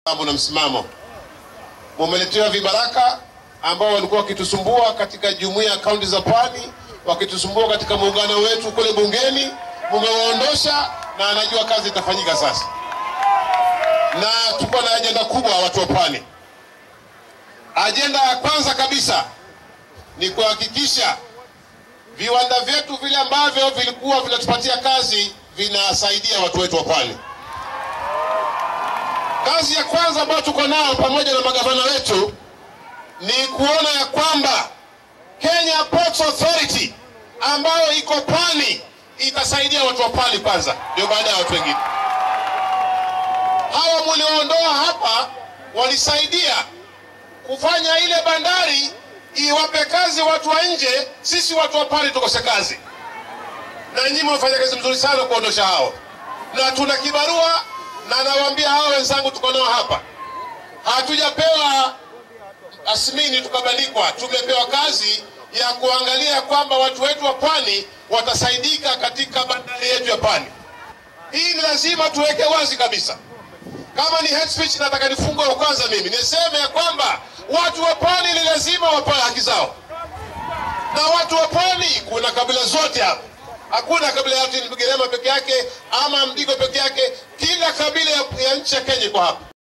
na msimamo. Mumeletewa vibaraka ambao walikuwa wakitusumbua katika jumuiya ya kaunti za Pwani, wakitusumbua katika muungano wetu kule bungeni, mumewaondosha na anajua kazi itafanyika sasa, na tuko na ajenda kubwa, watu wa Pwani. Ajenda ya kwanza kabisa ni kuhakikisha viwanda vyetu vile ambavyo vilikuwa vinatupatia kazi vinasaidia watu wetu wa Pwani. Kazi ya kwanza ambayo tuko nayo pamoja na magavana wetu ni kuona ya kwamba Kenya Ports Authority ambayo iko Pwani itasaidia watu wa Pwani kwanza, ndio baada ya watu wengine. Hawa mulioondoa hapa walisaidia kufanya ile bandari iwape kazi watu wa nje, sisi watu wa Pwani tukose kazi, na nyinyi mmefanya kazi mzuri sana kuondosha hao, na tuna kibarua na nawaambia hawa wenzangu tuko nao hapa, hatujapewa asmini tukabandikwa, tumepewa kazi ya kuangalia kwamba watu wetu wa pwani watasaidika katika bandari yetu ya pwani. Hii ni lazima tuweke wazi kabisa. Kama ni hate speech, nataka nifungue kwanza mimi niseme ya kwamba watu wa pwani ni lazima wapewe haki zao, na watu wa pwani kuna kabila zote hapa hakuna kabila ya Bugerema peke yake ama Mdigo peke yake. Kila kabila ya, ya nchi ya Kenya iko hapa.